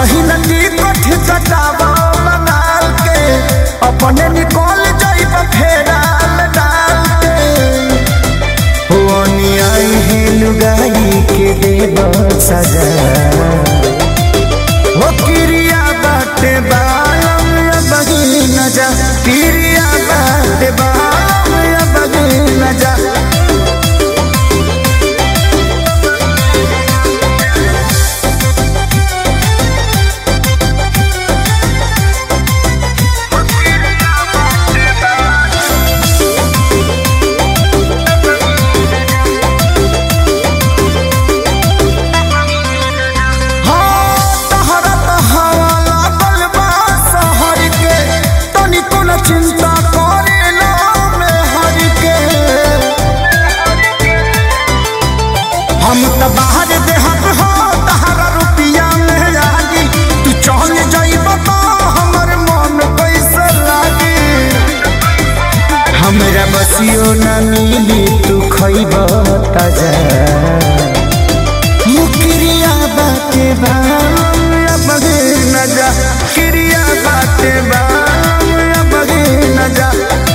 पहिल टिकट कटावा बंगाल के अपने निकल जाइब फेराल डाल के होनी आई है लुगाई के देव सजा हो क्रिया बाटे बालम या बगी न जा क्रिया बाटे बालम या बगी न जा हाँ, तहरा त हवा लागल बा शहर के, तनिको न चिंता करेला मेहर के। हम त बाहर देहत हो तहरा रुपिया में लागी तू चल जाइब तो हमर मन कैसे लागी हमरा बसियो न मिली तू खइब ताजा मुक्रिया बाटे बाम या बगे न जा क्रिया बाटे बाम या बगे न जा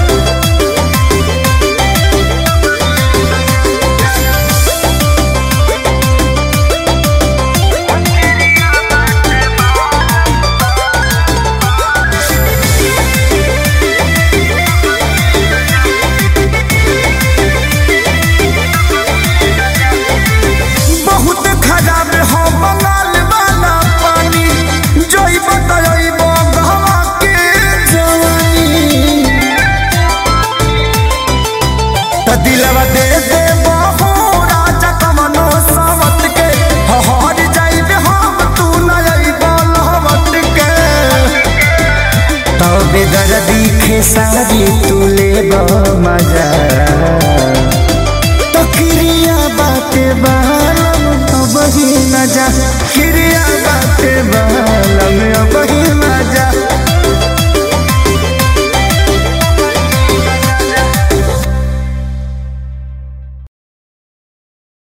बहुत खराब हो बंगाल वाला पानी जोइब तयब गहवा के जवानी त दिलवा दे दे बहो राजा कमनो सावत के हहर जाइबे हम तू न अइब लहवत के तबे दर्दी खेसारी तू लेब मजा